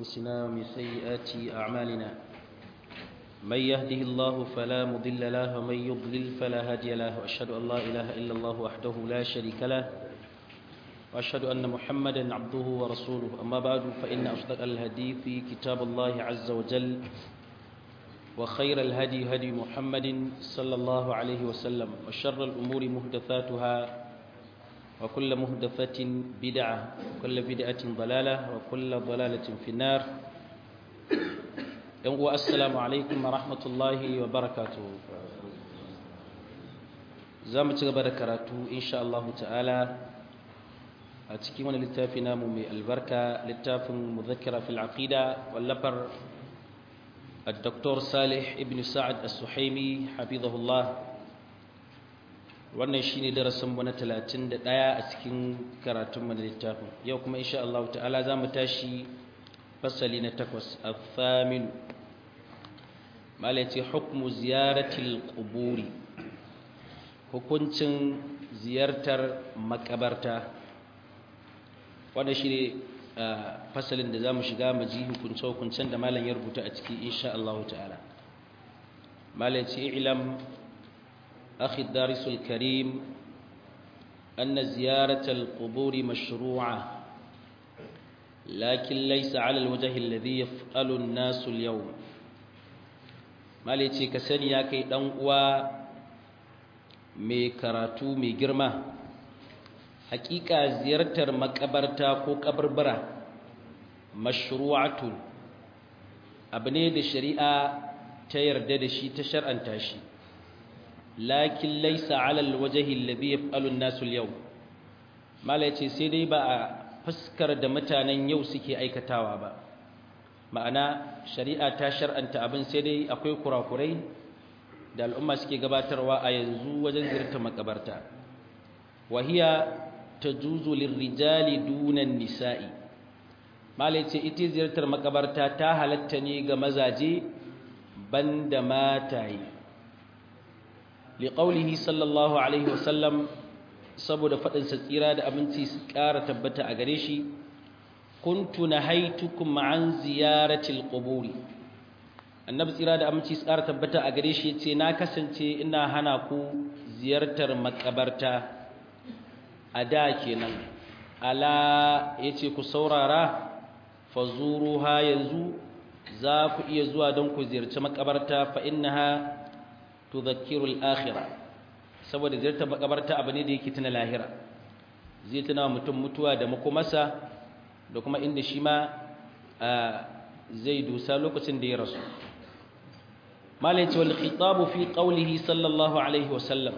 أنفسنا ومن سيئات أعمالنا من يهده الله فلا مضل له ومن يضلل فلا هادي له وأشهد أن لا إله إلا الله وحده لا شريك له وأشهد أن محمدا عبده ورسوله أما بعد فإن أصدق الهدي في كتاب الله عز وجل وخير الهدي هدي محمد صلى الله عليه وسلم وشر الأمور مهدثاتها وكل مهدثة بدعة وكل بدعة ضلالة وكل ضلالة في النار السلام عليكم ورحمة الله وبركاته زامة غبركاته إن شاء الله تعالى a cikin wani littafi namu mai albarka littafin muzakkira fil aqida wallafar الدكتور صالح ابن سعد السحيمي حفظه الله wannan shine darasin mu na 31 a cikin karatun mu na littafin yau kuma insha Allah ta'ala zamu tashi fasali na 8 al-thamin malati hukmu ziyaratil quburi hukuncin ziyartar makabarta wannan shine fasalin da zamu shiga mu ji hukunce-hukuncen da malam ya rubuta a ciki insha Allah ta'ala malam ce ilam akhi darisul karim anna ziyarata al-qubur mashru'a lakin laysa 'ala al-wajh alladhi yaf'alu an-nas al-yawm malam ce ka sani ya kai dan uwa mai karatu mai girma hakika ziyartar makabarta ko kabarbara mashru'atun abu ne da shari'a ta yarda da shi ta shar'anta shi lakin laysa 'ala al-wajhi alladhi yaf'alu an-nasu al-yawm mala yace sai dai ba a fuskar da mutanen yau suke aikatawa ba ma'ana shari'a ta shar'anta abin sai dai akwai kurakurai da al'umma suke gabatarwa a yanzu wajen ziyartar makabarta wahiya tajuzu lirrijali dunan nisa'i malai ce ita ziyartar makabarta ta halatta ne ga mazaje banda mataye liqaulihi sallallahu alaihi wasallam saboda fadin sa tsira da aminci su ƙara tabbata a gare shi kuntu nahaitukum an ziyaratil quburi annabi tsira da aminci su ƙara tabbata a gare shi yace na kasance ina hana ku ziyartar makabarta a da kenan ala yace ku saurara fazuruha yanzu za ku iya zuwa don ku ziyarci makabarta fa innaha tudhakkiru al-akhirah saboda ziyartar makabarta abu ne da yake tuna lahira zai tuna mutum mutuwa da makomasa da kuma inda shi ma zai dusa lokacin da ya rasu malai ce wal khitabu fi qawlihi sallallahu alaihi wa sallam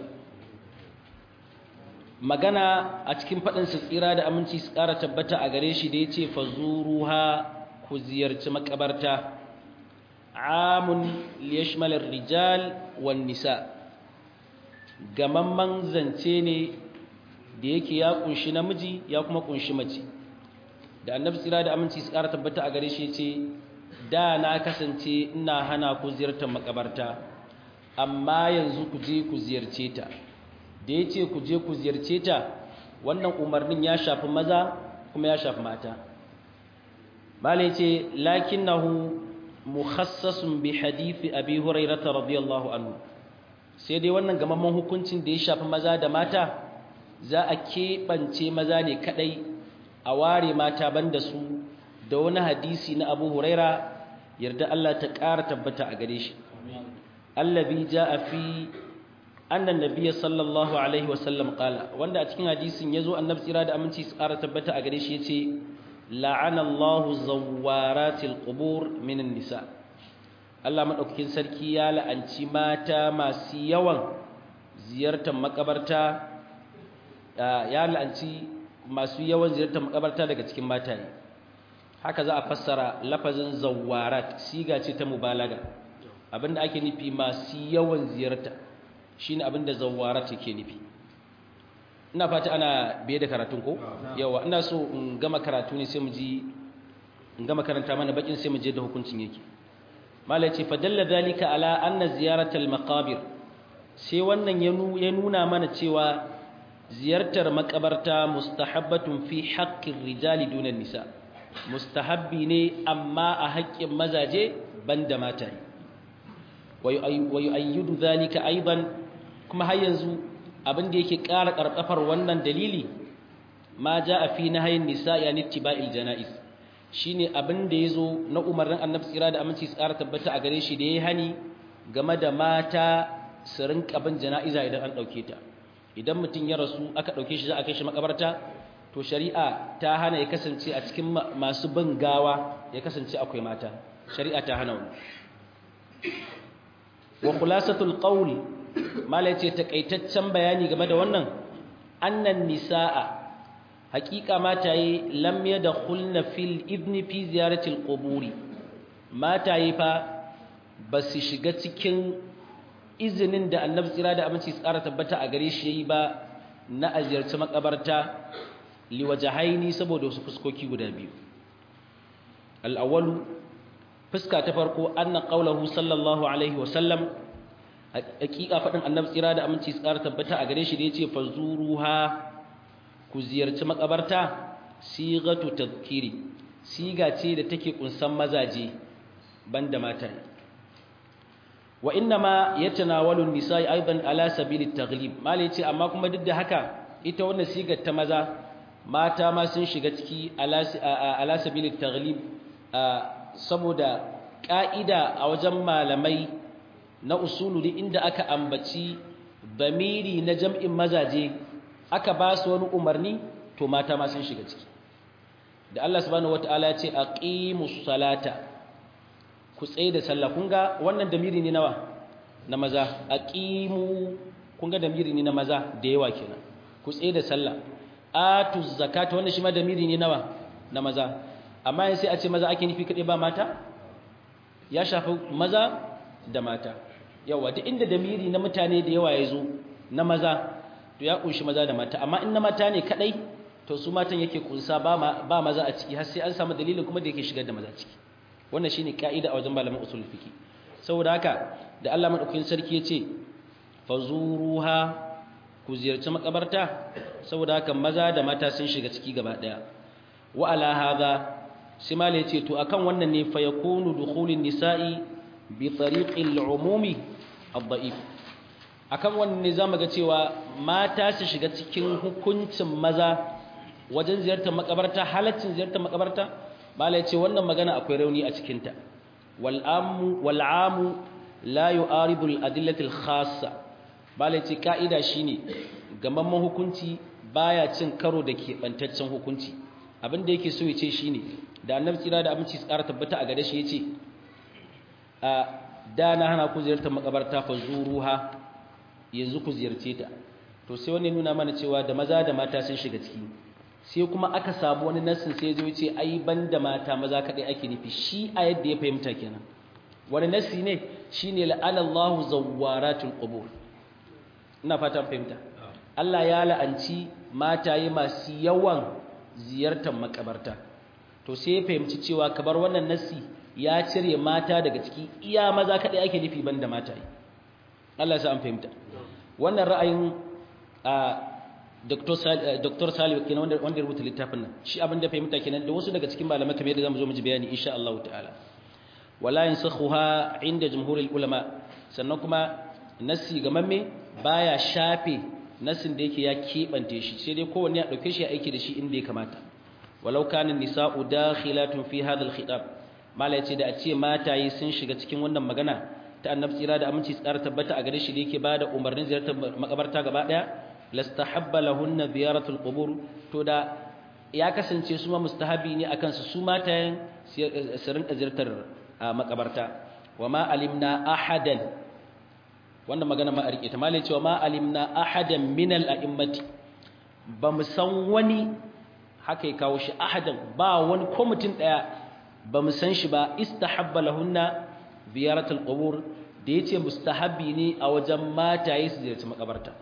magana a cikin faɗinsa tsira da aminci su ƙara tabbata a gare shi da ya ce fazuruha ku ziyarci makabarta amun liyashmalar rijal wan nisa gamamman zance ne da yake ya kunshi namiji ya kuma kunshi mace da annabi tsira da aminci su ƙara tabbata a gare shi ce da na kasance ina hana ku ziyartar makabarta amma yanzu ku je ku ziyarce ta da ya ce ku je ku ziyarce ta wannan umarnin ya shafi maza kuma ya shafi mata bala ya ce lakinnahu mukhassasun bi hadithi abi hurairata radiyallahu anhu sai dai wannan gamamman hukuncin da ya shafi maza da mata za a keɓance maza ne kaɗai a ware mata banda su da wani hadisi na abu huraira yarda Allah ta ƙara tabbata a gare shi allabi ja a fi annan nabiyyi sallallahu alaihi wasallam qala wanda a cikin hadisin yazo annabi tsira da aminci su ƙara tabbata a gare shi yace la'ana Allahu zawwaratil qubur minan nisa Allah madaukakin sarki ya la'anci mata masu yawan ziyartar makabarta ya la'anci masu yawan ziyartar makabarta daga cikin mataye haka za a fassara lafazin zawwarat siga ce ta mubalaga abinda ake nufi masu yawan ziyarta shine abin da zawara take nufi ina fata ana biye da karatun ko yawa ina so in gama karatu ne sai mu ji in gama karanta mana bakin sai mu je da hukuncin yake malai ce fadalla dalika ala anna ziyaratal maqabir sai wannan ya nuna mana cewa ziyartar makabarta mustahabbatun fi haqqir rijali dunan nisa mustahabbi ne amma a haƙƙin mazaje banda mata wa yu'ayyidu dhalika aidan kuma har yanzu abin da yake ƙara ƙarƙafar wannan dalili ma ja'a fi nahyin nisa yani tiba'il janaiz shine abin da yazo na umarnin annabi tsira da aminci tsara tabbata a gare shi da yayi hani game da mata su rinka bin jana'iza idan an dauke ta idan mutum ya rasu aka dauke shi za a kai shi makabarta to shari'a ta hana ya kasance a cikin masu bin gawa ya kasance akwai mata shari'a ta hana wani wa khulasatul qawl mala ce takaitaccen bayani game da wannan annan nisaa haqiqa mataye lam yadkhulna fil idni fi ziyaratil quburi mataye fa basu shiga cikin izinin da annabi tsira da aminci tsara tabbata a gare shi yayi ba na aziyarci makabarta liwajahaini saboda wasu fuskoki guda biyu al-awwalu fuska ta farko anna qawluhu sallallahu alaihi wa sallam hakika fadin annabi tsira da aminci tsara tabbata a gare shi da yace fazuruha ku ziyarci makabarta sigatu tadhkiri siga ce da take kunsan mazaje banda mata wa inma yatanawalu an-nisa'i aidan ala sabili at-taghlib mali yace amma kuma duk da haka ita wannan sigar ta maza mata ma sun shiga ciki ala sabili at-taghlib saboda ka'ida a wajen malamai na usulu inda aka ambaci bamiri na jam'in mazaje aka ba su wani umarni to mata ma sun shiga ciki da Allah subhanahu wataala ya ce aqimus salata ku tsaye da sallah kun ga wannan damiri ne nawa na maza aqimu kun ga damiri ne na maza da yawa kenan ku tsaye da sallah atuz zakata wannan shi ma damiri ne nawa na maza amma sai a ce maza ake nufi kadai ba mata ya shafi maza da mata yawa duk inda damiri na mutane da yawa ya zo na maza to ya kunshi maza da mata amma in na mata ne kadai to su matan yake kunsa ba ba maza a ciki har sai an samu dalilin kuma da yake shigar da maza ciki wannan shine kaida a wajen malaman usul fiqi saboda haka da Allah madaukakin sarki yace fazuruha ku ziyarci makabarta saboda haka maza da mata sun shiga ciki gaba daya wa ala hadha simal yace to akan wannan ne fa yakunu dukhulun nisa'i bi tariqil umumi ad-da'if akan wannan ne zamu ga cewa mata su shiga cikin hukuncin maza wajen ziyartar makabarta halaccin ziyartar makabarta bala yace wannan magana akwai rauni a cikin ta wal amu wal amu la yu'aridu al adillati al khassa bala yace kaida shine gamamman hukunci baya cin karo da kebantaccen hukunci abin da yake so yace shine da annabi tsira da aminci tsara tabbata a gare shi yace a da na hana ku ziyartar makabarta fa zuruha yanzu ku ziyarce ta to sai wani nuna mana cewa da maza da mata sun shiga ciki sai kuma aka samu wani nassin sai zo ce ai banda mata maza kadai ake nufi shi a yadda ya fahimta kenan wani nassi ne shine la'anallahu zawwaratul qubur ina fatan fahimta Allah ya la'anci mataye masu yawan ziyartar makabarta to sai ya fahimci cewa kabar wannan nassi ya cire mata daga ciki iya maza kadai ake nufi banda mataye Allah ya sa an fahimta wannan ra'ayin a Dr. Salih kenan wanda wanda rubuta littafin nan shi abin da fahimta kenan da wasu daga cikin malamai kamar yadda zamu zo mu ji bayani insha Allah ta'ala wala yansakhuha inda jumhurul ulama sannan kuma nasi gamamme baya shafe nasin da yake ya kebante shi sai dai kowanne ya dauke shi ya aiki da shi inda ya kamata walau kana nisa'u dakhilatun fi hadha al-khitab mala yace da a ce mataye sun shiga cikin wannan magana ta annabi tsira da aminci tsara tabbata a gare shi da yake bada umarnin ziyartar makabarta gaba daya lastahabba lahunna ziyaratul qubur to da ya kasance su ma mustahabi ne akan su su matayen su rinka ziyartar makabarta wama alimna ahadan wannan magana ma a rike ta malai cewa ma alimna ahadan min al a'immati ba mu san wani haka ya kawo shi ahadan ba wani ko mutum daya ba mu san shi ba istahabba lahunna ziyaratul qubur da yace mustahabi ne a wajen mataye su ziyarci makabarta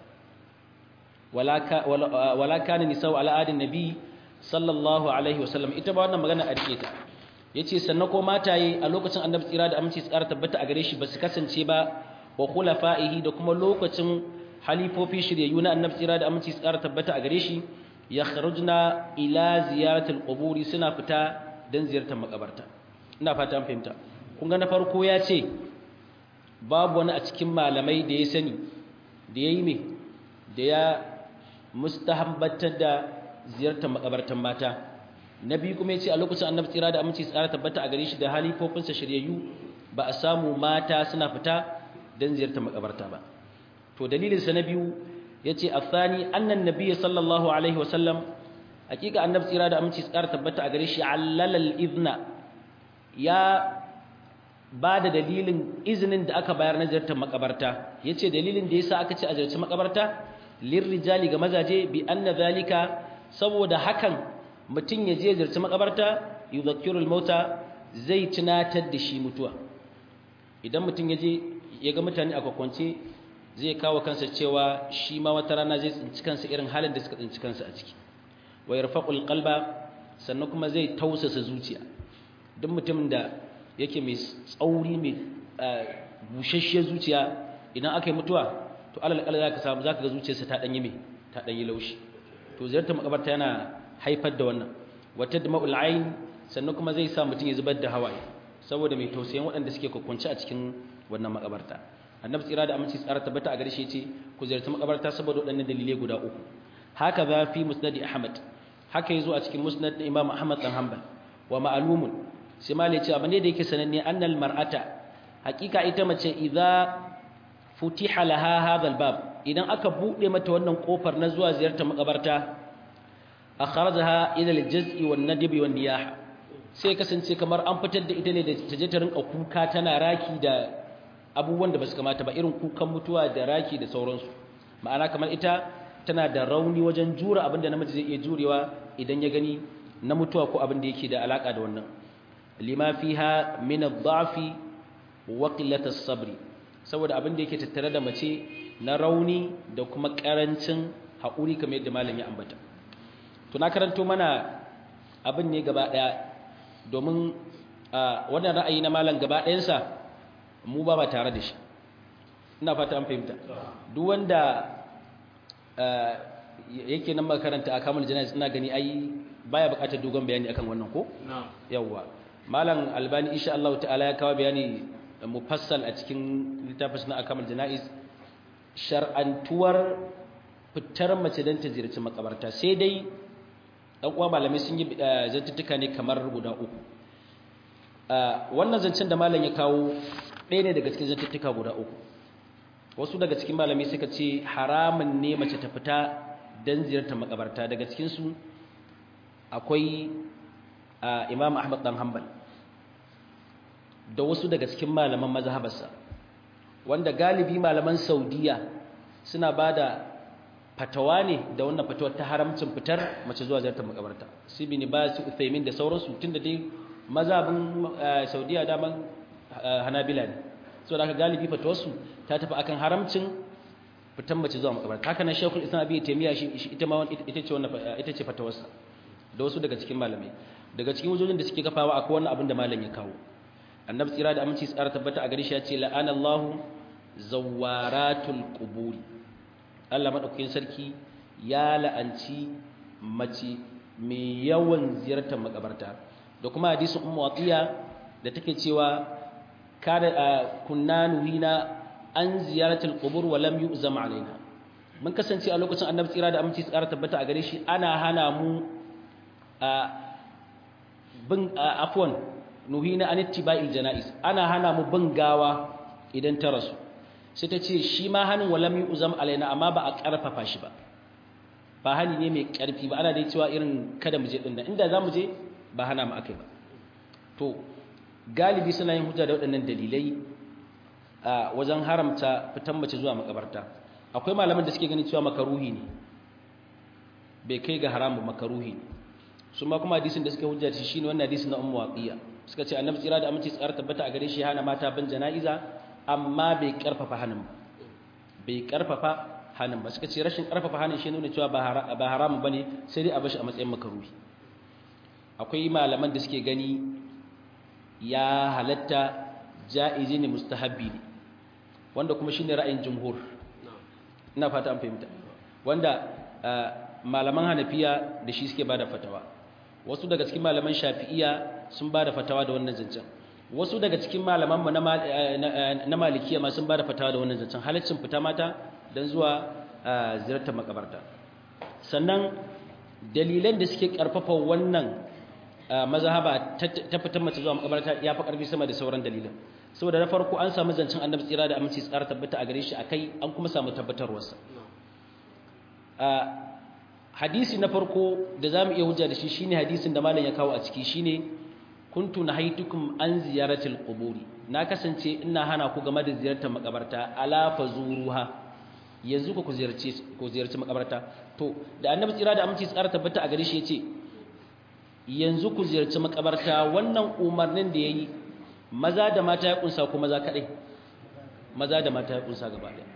wala kana nisa'u ala adin nabi sallallahu alaihi wasallam ita ba wannan magana a rike ta yace sannan ko mataye a lokacin annabi tsira da aminci tsara tabbata a gare shi ba su kasance ba wa khulafa'ihi da kuma lokacin halifofi shiryayyu na annabi tsira da aminci tsara tabbata a gare shi yakhrujna ila ziyaratil quburi suna fita don ziyartar makabarta ina fata an fahimta kun ga na farko ya ce babu wani a cikin malamai da ya sani da ya yi mai da ya mustahabbatar da ziyartar makabartan mata na biyu kuma ya ce a lokacin annabi tsira da aminci tsara tabbata a gare shi da halifofinsa shiryayyu ba a samu mata suna fita don ziyartar makabarta ba to dalilinsa na biyu ya ce a tsani annan nabiya sallallahu alaihi wasallam hakika annabi tsira da aminci tsara tabbata a gare shi allalal izna ya ba da dalilin izinin da aka bayar na ziyartar makabarta ya ce dalilin da ya sa aka ce a ziyarci makabarta lirrijali ga mazaje bi anna zalika saboda hakan mutum ya je ziyarci makabarta yuzakkirul mauta zai tunatar da shi mutuwa idan mutum ya je ya ga mutane a kwakwance zai kawo kansa cewa shi ma wata rana zai tsinci kansa irin halin da suka tsinci kansa a ciki wa yarfaqul qalba sannan kuma zai tausasa zuciya duk mutum da yake mai tsauri mai bushashshiyar zuciya idan aka yi mutuwa to alal kala zaka samu zaka ga zuciyarsa ta danyi mai ta danyi laushi to ziyartar makabarta yana haifar da wannan wata dama'ul ayn sannan kuma zai sa mutum ya zubar da hawaye saboda mai tausayin waɗanda suke kwakwanci a cikin wannan makabarta annabi tsira da aminci tsara tabbata a gare shi ce ku ziyarci makabarta saboda waɗannan dalilai guda uku haka za fi musnad ahmad haka yazo a cikin musnad na imam ahmad dan hanbal wa ma'lumun sai malai ce abin da yake sananne annal mar'ata hakika ita mace idza futiha laha hadha albab idan aka bude mata wannan kofar na zuwa ziyartar makabarta akhrajaha ila aljaz'i wan nadbi wan niyah sai kasance kamar an fitar da ita ne da ta je ta rinka kuka tana raki da abubuwan da basu kamata ba irin kukan mutuwa da raki da sauransu ma'ana kamar ita tana da rauni wajen jura abin da namiji zai iya jurewa idan ya gani na mutuwa ko abin da yake da alaka da wannan lima fiha min ad-da'fi wa qillati as-sabri saboda abin da yake tattare da mace na rauni da kuma karancin haƙuri kamar yadda malam ya ambata to na karanto mana abin ne gaba daya domin wannan ra'ayi na malam gaba ɗayansa mu ba ba tare da shi ina fata an fahimta duk wanda yake nan makaranta a kamar jana'iz ina gani ai baya buƙatar dogon bayani akan wannan ko yawwa malam albani insha Allah ta'ala ya kawo bayani mufassal a cikin littafin na akamul jana'iz shar'antuwar fitar mace don ta ziyarci makabarta sai dai dan uwa malamai sun yi zantuttuka ne kamar guda uku wannan zancen da malam ya kawo ɗaya ne daga cikin zantuttuka guda uku wasu daga cikin malamai suka ce haramun ne mace ta fita don ziyartar makabarta daga cikinsu akwai imam ahmad dan hanbal da wasu daga cikin malaman mazhabarsa wanda galibi malaman saudiya suna ba da fatawa ne da wannan fatawar ta haramcin fitar mace zuwa ziyartar makabarta su bi ba su uthaymin da sauransu tun da dai mazhabin saudiya daman hanabila ne so da aka galibi fatawarsu ta tafi akan haramcin fitar mace zuwa makabarta haka nan shekul islam abi taymiya shi ita ma ita ce wannan ita ce fatawarsa da wasu daga cikin malamai daga cikin wajojin da suke kafawa akwai wannan abin da malam ya kawo annabi tsira da aminci tsara tabbata a gare shi ya ce la'ana Allahu zawaratul quburi Allah madaukakin sarki ya la'anci mace mai yawan ziyartar makabarta da kuma hadisin ummu atiya da take cewa kada kunna nuhina an ziyaratul qubur wa lam yu'zam alaina mun kasance a lokacin annabi tsira da aminci tsara tabbata a gare shi ana hana mu a bin afwan nuhina an ittiba'il janaiz ana hana mu bin gawa idan ta rasu sai ta ce shi ma hanin walam yu'zam alaina amma ba a karfafa shi ba ba hani ne mai karfi ba ana dai cewa irin kada mu je din inda za mu je ba hana mu akai ba to galibi suna yin hujja da waɗannan dalilai a wajen haramta fitan mace zuwa makabarta akwai malaman da suke ganin cewa makaruhi ne bai kai ga haramun makaruhi ne su ma kuma hadisin da suke hujja shi shine wannan hadisin na ummu waqiya suka ce annabi tsira da aminci tsara tabbata a gare shi hana mata ban jana'iza amma bai karfafa hanin ba bai karfafa hanin ba suka ce rashin karfafa hanin shi nuna cewa ba haramun bane sai dai a bashi a matsayin makaruhi akwai malaman da suke gani ya halatta ja'izi ne mustahabbi ne wanda kuma shine ra'ayin jumhur ina fata an fahimta wanda malaman hanafiya da shi suke bada fatawa wasu daga cikin malaman shafi'iya sun ba da fatawa da wannan zancen wasu daga cikin malaman mu na malikiya ma sun ba da fatawa da wannan zancen halaccin fita mata don zuwa ziyartar makabarta sannan dalilan da suke karfafa wannan mazhaba ta fitar mace zuwa makabarta ya fi karfi sama da sauran dalilan saboda na farko an samu zancen annabi tsira da aminci tsara tabbata a gare shi akai an kuma samu tabbatarwarsa hadisi na farko da zamu iya hujja da shi shine hadisin da malam ya kawo a ciki shine kuntu nahaitukum an ziyaratil quburi na kasance ina hana ku game da ziyartar makabarta ala fazuruha yanzu ku ziyarci ku ziyarci makabarta to da annabi tsira da aminci tsara tabbata a gare shi yace yanzu ku ziyarci makabarta wannan umarnin da yayi maza da mata ya kunsa ko maza kadai maza da mata ya kunsa gaba daya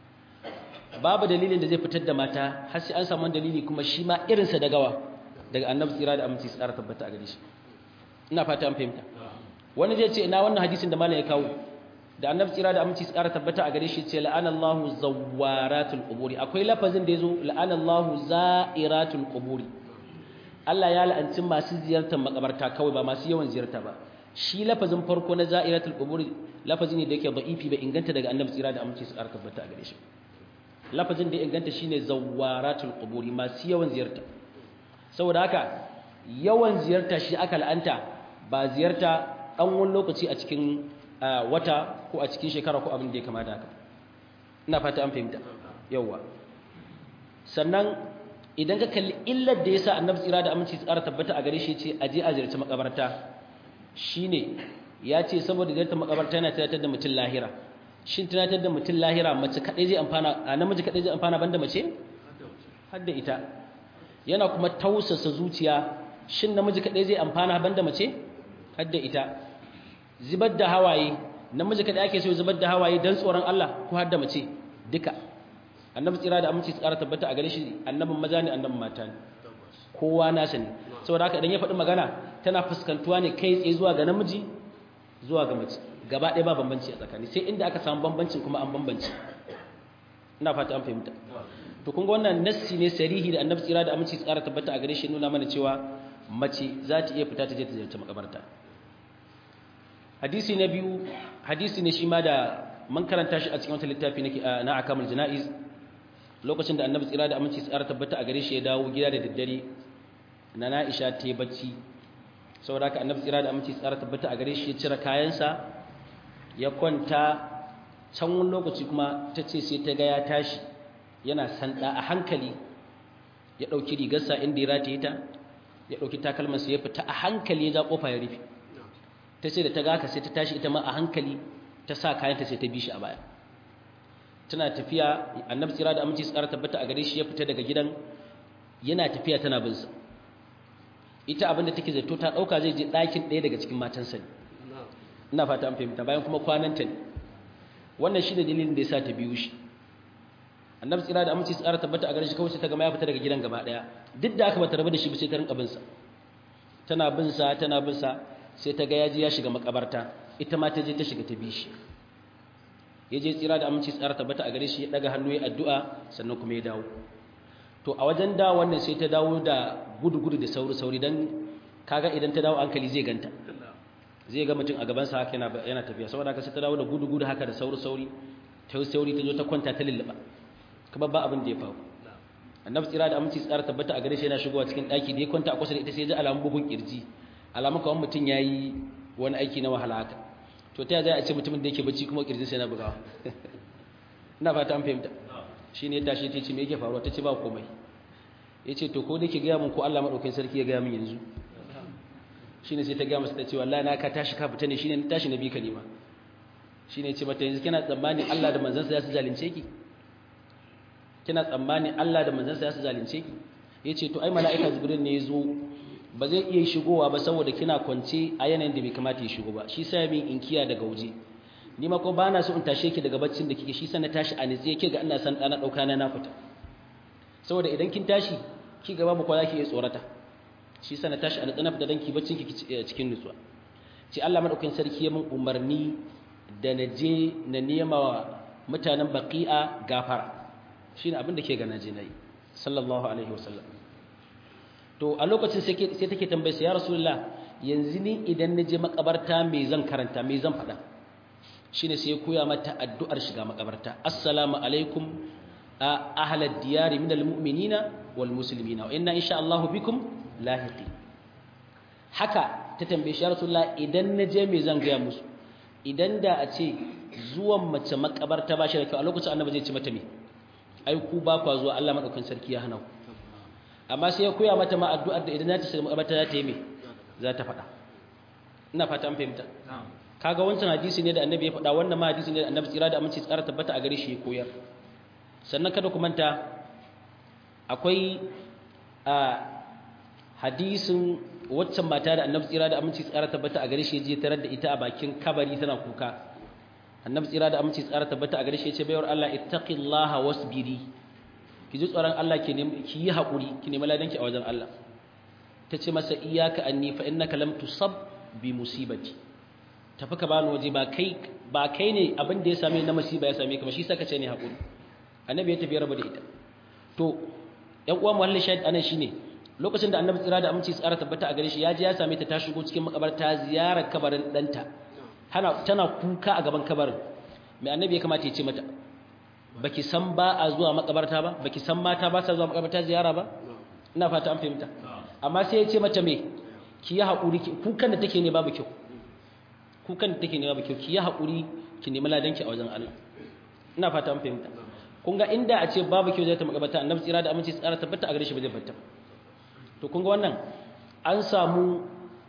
babu dalilin da zai fitar da mata har sai an samu dalili kuma shi ma irinsa da gawa daga annabi tsira da aminci tsara tabbata a gare shi ina fata an fahimta wani zai ce ina wannan hadisin da malam ya kawo da annabi tsira da aminci tsara tabbata a gare shi ce la'anallahu zawaratul quburi akwai lafazin da yazo la'anallahu za'iratul quburi Allah ya la'anci masu ziyartar makabarta kawai ba masu yawan ziyarta ba shi lafazin farko na za'iratul quburi lafazi ne da yake da'ifi bai inganta daga annabi tsira da aminci tsara tabbata a gare shi lafazin da ya inganta shine zawaratul quburi masu yawan ziyarta saboda haka yawan ziyarta shi aka la'anta ba ziyarta dan wani lokaci a cikin wata ko a cikin shekara ko abin da ya kamata haka ina fata an fahimta yawa sannan idan ka kalli illar da yasa annabi tsira da aminci tsara tabbata a gare shi ce aje a ziyarci makabarta shine ya ce saboda ziyartar makabarta yana tunatar da mutum lahira shin tunatar da mutum lahira mace kadai zai amfana a namiji kadai zai amfana banda mace har da ita yana kuma tausasa zuciya shin namiji kadai zai amfana banda mace har da ita zubar da hawaye namiji kadai ake so zubar da hawaye dan tsoron Allah ko har da mace duka annabi tsira da aminci tsara tabbata a gare shi annabin maza ne annabin mata ne kowa nasa ne saboda haka idan ya faɗi magana tana fuskantuwa ne kai tsaye zuwa ga namiji zuwa ga mace gaba ɗaya ba bambanci a tsakani sai inda aka samu bambancin kuma an bambanci ina fata an fahimta to kun ga wannan nassi ne sarihi da annabi tsira da aminci tsara tabbata a gare shi nuna mana cewa mace za ta iya fita ta je ta ziyarci makabarta hadisi na biyu hadisi ne shi ma da man karanta shi a cikin wata littafi na akamul jana'iz lokacin da annabi tsira da aminci tsara tabbata a gare shi ya dawo gida da daddare na na'isha ta yi bacci saboda haka annabi tsira da aminci tsara tabbata a gare shi ya cire kayansa ya kwanta can wani lokaci kuma ta ce sai ta ga ya tashi yana sanda a hankali ya ɗauki rigarsa inda ya rataye ta ya ɗauki takalmansa ya fita a hankali ya ja ƙofa ya rufe ta ce da ta ga haka sai ta tashi ita ma a hankali ta sa kayanta sai ta bi shi a baya tana tafiya annabi tsira da aminci tsara tabbata a gare shi ya fita daga gidan yana tafiya tana bin sa ita abinda take zato ta dauka zai je ɗakin ɗaya daga cikin matansa ne ina fata an fahimta bayan kuma kwananta ne wannan shi da dalilin da yasa ta biyu shi annabi tsira da aminci tsara tabbata a gare shi kawai sai ta gama ya fita daga gidan gaba ɗaya duk da aka bata rabu da shi ba sai ta rinka bin sa tana bin sa tana bin sa sai ta ga ya je ya shiga makabarta ita ma ta je ta shiga ta bi shi ya je tsira da aminci tsara tabbata a gare shi ya daga hannu ya addu'a sannan kuma ya dawo to a wajen da wannan sai ta dawo da gudu-gudu da sauri-sauri don kaga idan ta dawo hankali zai ganta zai ga mutum a gabansa haka yana tafiya saboda haka sai ta dawo da gudu-gudu haka da sauri-sauri ta yi sauri ta zo ta kwanta ta lullaba kuma ba abin da ya faru annabi tsira da aminci tsara tabbata a gare shi yana shigowa cikin ɗaki da ya kwanta a kusa da ita sai ya ji alamun bugun kirji alamun kawai mutum ya yi wani aiki na wahala haka to ta za a ce mutumin da yake bacci kuma kirjin sai na bugawa ina fata an fahimta shi ne tashi ta ce me yake faruwa ta ce ba komai ya ce to ko da ke gaya min ko Allah maɗaukin sarki ya gaya min yanzu shi ne sai ta gaya masa ta ce wallahi na ka tashi ka fita ne shi ne tashi na bi ka nema shi ne ce mata yanzu kina tsammani Allah da manzansa ya su zalunce ki kina tsammani Allah da manzansa ya su zalunce ki ya ce to ai mala'ika jibril ne ya zo ba zai iya shigowa ba saboda kina kwance a yanayin da bai kamata ya shigo ba shi sai min inkiya daga waje ni ma ko bana so in tashe ki daga baccin da kike shi sai na tashi a nitsi yake ga ina san dana dauka na na fita saboda idan kin tashi ki gaba mu ko zaki iya tsorata shi sai na tashi a nitsi na fita dan ki baccin ki cikin nutsuwa ce Allah madaukakin sarki ya min umarni da na je na nema wa mutanen baqi'a gafara shine abin da ke ga naje nayi sallallahu alaihi wasallam to a lokacin sai take tambaye sa ya rasulullah yanzu ni idan na je makabarta me zan karanta me zan faɗa shine sai ya koya mata addu'ar shiga makabarta assalamu alaikum ahlad diyari minal mu'minina wal muslimina wa inna insha Allah bikum lahiqi haka ta tambaye shi ya rasulullah idan na je me zan gaya musu idan da a ce zuwan mace makabarta ba shi da kyau a lokacin annabi zai ci mata me ai ku ba kwa zuwa Allah madaukakin sarki ya hana ku amma sai ya koya mata ma addu'ar da idan za ta shiga makabarta za ta yi me za ta faɗa ina fata an fahimta kaga wancan hadisi ne da annabi ya faɗa wannan ma hadisi ne da annabi tsira da aminci tsara tabbata a gare shi ya koyar sannan kada ku manta akwai a hadisin waccan mata da annabi tsira da aminci tsara tabbata a gare shi ya je tarar da ita a bakin kabari tana kuka annabi tsira da aminci tsara tabbata a gare shi ya ce bayar Allah ittaqillaha wasbiri ki ji tsoron Allah ki ki yi hakuri ki nemi ladanki a wajen Allah ta ce masa iyyaka anni fa innaka lam tusab bi musibati tafi ka bani waje ba kai ba kai ne abin da ya same na musiba ya same ka ba shi saka ce ne hakuri annabi ya tafi raba da ita to ƴan uwa muhallin shahid anan shine lokacin da annabi tsira da aminci tsara tabbata a gare shi ya je ya same ta ta shigo cikin makabarta ziyarar kabarin danta tana tana kuka a gaban kabarin mai annabi ya kamata ya ce mata baki san ba a zuwa makabarta ba baki san mata ba sa zuwa makabarta ziyara ba ina fata an fahimta amma sai ya ce mata me ki yi haƙuri kukan da take ne babu kyau kukan da take ne babu kyau ki yi haƙuri ki nemi ladanki a wajen Allah ina fata an fahimta kun ga inda a ce babu kyau zai ta makabarta annabi tsira da aminci tsara tabbata a gare shi ba zai batta to kun ga wannan an samu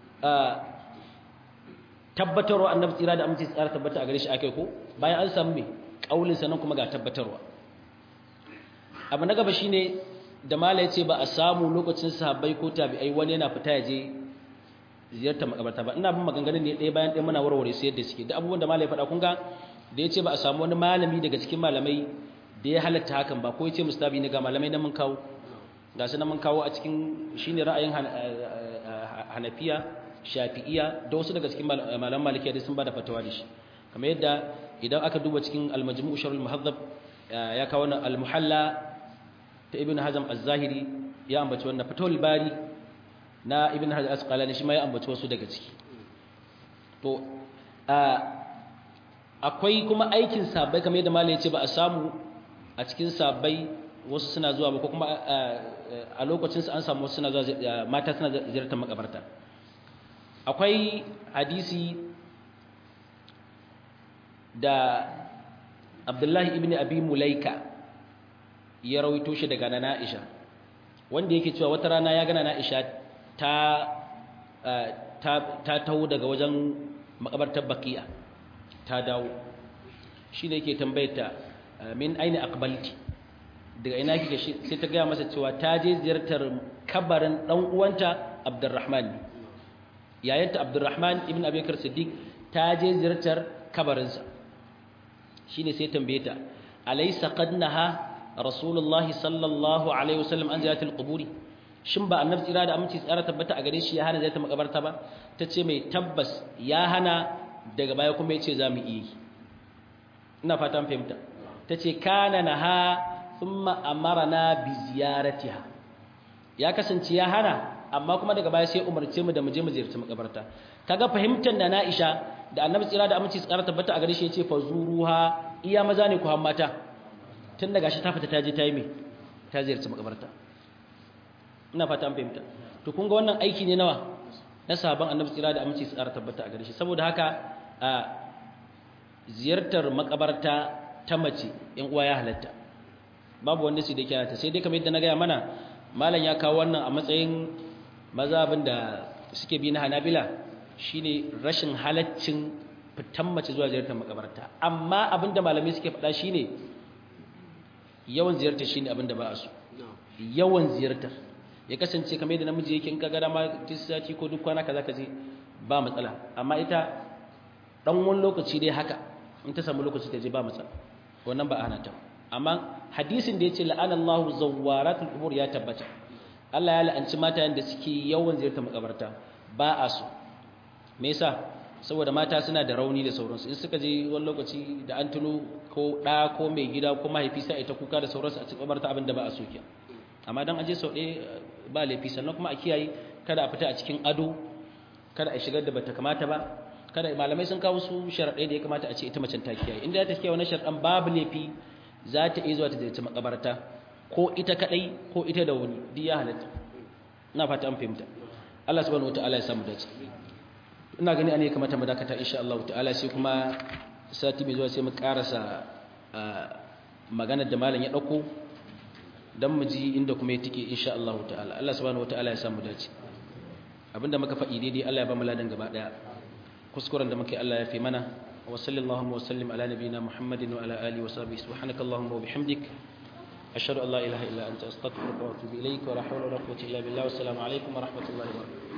tabbatarwa annabi tsira da aminci tsara tabbata a gare shi akai ko bayan an samu me kaulin sanan kuma ga tabbatarwa abu na gaba shine da mala yace ba a samu lokacin sahabbai ko tabi'ai wani yana fita yaje ziyartar makabarta ba ina bin maganganun ne ɗaya bayan ɗaya muna warware su yadda suke da abubuwan da mala ya faɗa kun ga da yace ba a samu wani malami daga cikin malamai da ya halatta hakan ba ko yace mustabi ne ga malamai na mun kawo ga su na mun kawo a cikin shine ra'ayin Hanafiya Shafi'iya da wasu daga cikin malaman Malikiya da sun bada fatawa da shi kamar yadda idan aka duba cikin al-Majmu' Sharh al-Muhaddab ya kawo wannan al-Muhalla ta Ibn Hazm az-Zahiri ya ambaci wannan Fathul Bari na Ibn Hajar Asqalani shi ma ya ambaci wasu daga ciki to akwai kuma aikin sabai kamar yadda malai ya ce ba a samu a cikin sabai wasu suna zuwa ba ko kuma a lokacin an samu wasu suna zuwa mata suna ziyartar makabarta akwai hadisi da Abdullahi ibn Abi Mulaika ya rawaito shi daga Nana Aisha wanda yake cewa wata rana ya gana Nana Aisha ta ta ta taho daga wajen makabartar Baqiya ta dawo shine yake tambayarta min aina aqbalti daga ina kike sai ta gaya masa cewa ta je ziyartar kabarin dan uwanta Abdurrahman yayanta Abdurrahman ibn Abi Bakr Siddiq ta je ziyartar kabarinsa shine sai tambaye ta alaysa qad naha rasulullah sallallahu alaihi wasallam an ziyaratul quburi shin ba annabi tsira da aminci tsara tabbata a gare shi ya hana ziyartar makabarta ba tace mai tabbas ya hana daga baya kuma yace zamu iya ina fatan fahimta tace kana naha thumma amarna bi ziyaratiha ya kasance ya hana amma kuma daga baya sai umarce mu da mu je mu ziyarci makabarta kaga fahimtar da Aisha da Annabi tsira da aminci tsara tabbata a gare shi yace fazuruha iya maza ne ku har mata tun daga shi ta fita ta je ta yi me ta ziyarci makabarta ina fata an fahimta to kun ga wannan aiki ne nawa na sahaban Annabi tsira da aminci tsara tabbata a gare shi saboda haka a ziyartar makabarta ta mace in uwa ya halatta babu wanda su da kyata sai dai kamar yadda na gaya mana malam ya kawo wannan a matsayin mazhabin da suke bi na Hanabila shine rashin halaccin fitan mace zuwa ziyartar makabarta amma abinda malamai suke faɗa shine yawan ziyartar shine abinda ba a so yawan ziyartar ya kasance kamar yadda namiji yake in ka ga dama sati ko duk kwana kaza ka je ba matsala amma ita dan wani lokaci dai haka in ta samu lokaci ta je ba matsala wannan ba a hana ta amma hadisin da yace la'ana Allahu zawwaratul qubur ya tabbata Allah ya la'anci mata da suke yawan ziyartar makabarta ba a so me yasa saboda mata suna da rauni da sauransu in suka je wani lokaci da an tuno ko da ko mai gida ko mahaifi sai ita kuka da sauransu a cikin makabarta abin da ba a so kiya amma dan aje sau ɗaya ba laifi sannan kuma a kiyaye kada a fita a cikin ado kada a shigar da bata kamata ba kada malamai sun kawo su sharaɗai da ya kamata a ce ita macen ta kiyaye inda ta kiyaye wannan sharaɗan babu laifi za ta iya zuwa ta ziyarci makabarta ko ita kadai ko ita da wani duk ya halatta ina fata an fahimta Allah subhanahu wataala ya samu dace ina gani ane kamata mu dakata insha Allah ta'ala sai kuma sati mai zuwa sai mu karasa maganar da malam ya dauko dan mu ji inda kuma ya tike insha Allah ta'ala Allah subhanahu wataala ya samu dace abinda muka faɗi daidai Allah ya ba mu ladan gaba daya kuskuren da muke Allah ya fi mana wa sallallahu wa sallim ala nabiyyina Muhammadin wa ala alihi wa sahbihi subhanakallahumma wa bihamdik ashhadu an la ilaha illa anta astaghfiruka wa atubu ilaik wa la hawla wa la quwwata illa billah wa assalamu alaikum wa rahmatullahi wa barakatuh